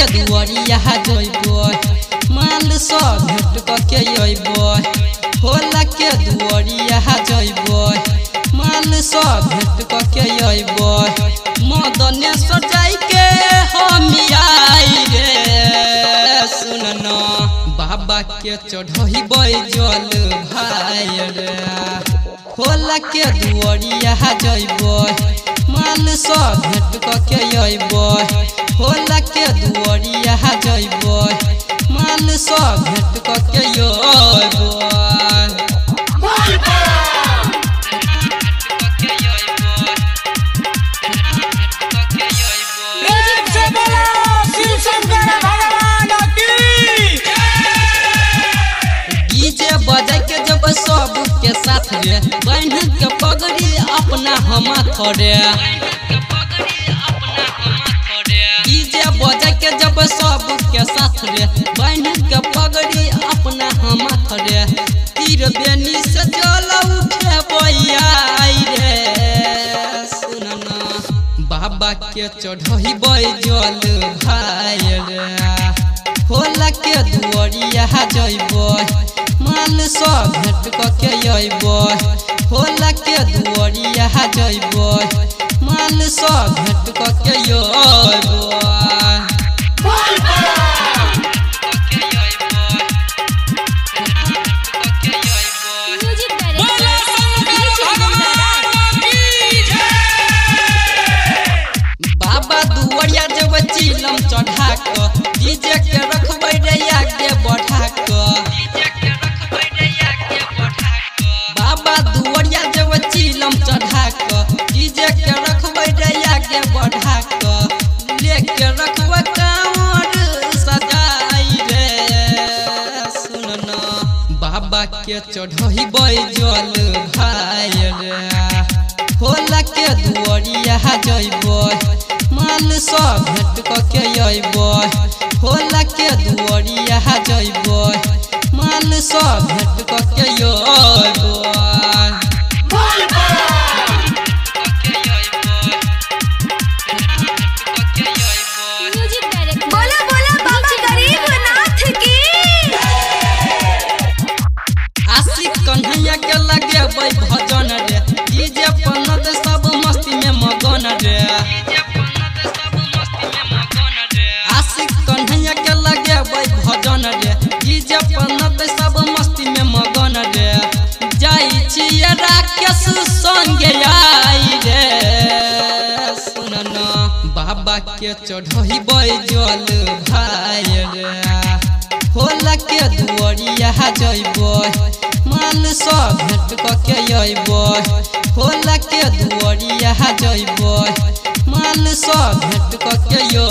दुआरिया जइब माल सब भेट कके अइब होला के दुआरिया जइब माल सब भेट कके अइब मदने सजाई के हम आई रे सुन बाबा के चढ़ब जल भाई रे होला के दुआरिया जइब माल सब भेट कके अइब होला के दुआरिया जइब माल सब भेट कके अइब म्यूजिक से बोलो शिव शंकर भगवान की डीजे बजा के जब सब के साथ रे बांध के पगड़ी अपना हम थोड़े डीजे बजा के जब सब के साथ रे बांध के पगड़ी अपना हम थोड़े तीर बेनी से जल उठे बइयाई रे सुनना बाबा के चढ़ही जल भाई रे होला के दुआरिया जइब माल सब भेट कके अइब होला के दुआरिया जइब माल सब भेट कके अइब म्यूजिक बोलो शंकर भगवान की जय बाबा दुआरिया जब चिलम चढ़ा क डीजे के रखबै रे आगे बढ़ा क बाबा दुआरिया जब चिलम चढ़ा क डीजे के रखबै रे आगे बढ़ा क लेके रखबै कांवर सजाई रे सुन न बाबा के चढ़ही जल भाई रे होला के दुआरिया जइब माल सब भेट कके अइब होला के दुआरिया जइब माल सब भेट कके अइब म्यूजिक डायरेक्टर बोला बोला बाबा गरीबनाथ की आशिक कन्हैया के लगे भजन रे डीजे पन्नत सब मस्ती में मगन रे आशिक कन्हैया के लगे भजन रे डीजे पन्नत सब मस्ती में मगन रे जाइ छियै राकेश संगे आई रे सुन बाबा के चढ़ही जल भाई रे होला के दुआरिया जइब माल सब भेट कके अइब होला के दुआरिया जइब माल सब भेट कके